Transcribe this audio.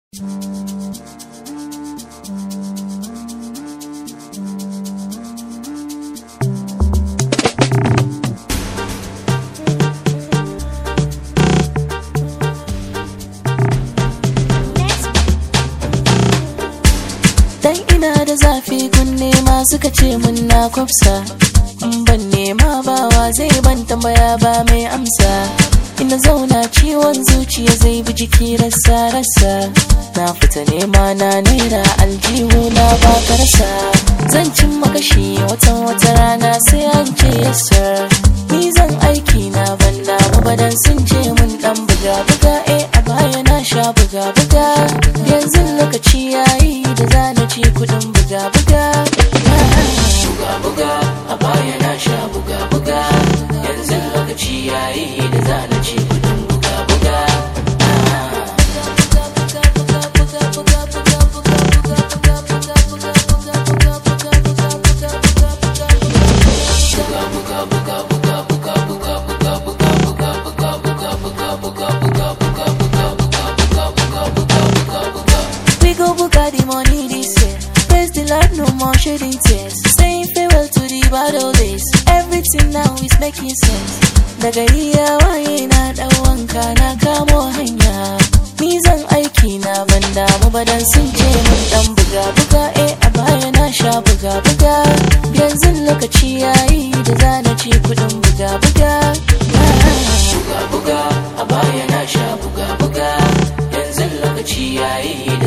Dan ina da zafi kun nema suka ce mun na kwafsa in ban nema bawa zai ban tambaya ba mai amsa ina zauna ciwon zuciya zai bi jiki rasa rasa na fita nema na naira aljihu na ba karsa zan cin makashi watan wata rana sai an ce yasa ni zan aiki na ban damu badan sun ce mun dan buga buga eh a baya na sha buga buga yanzu lokaci yayi da zana ci kudin buga buga buga buga a baya na sha buga buga yanzu lokaci yayi da zana ci kudin buga buga We go buga the money this year. Praise the Lord, no more shedding tears. Saying farewell to the bad old days. Everything now is making sense. Daga iya waye na dan wanka na kamo hanya. Ni zan aiki na ban damu ba dan sun ce mun dan buga buga eh a baya na sha buga buga. Yanzu lokaci yayi da zana ci kudin buga buga. Buga buga a baya na sha buga buga. Yanzu lokaci yayi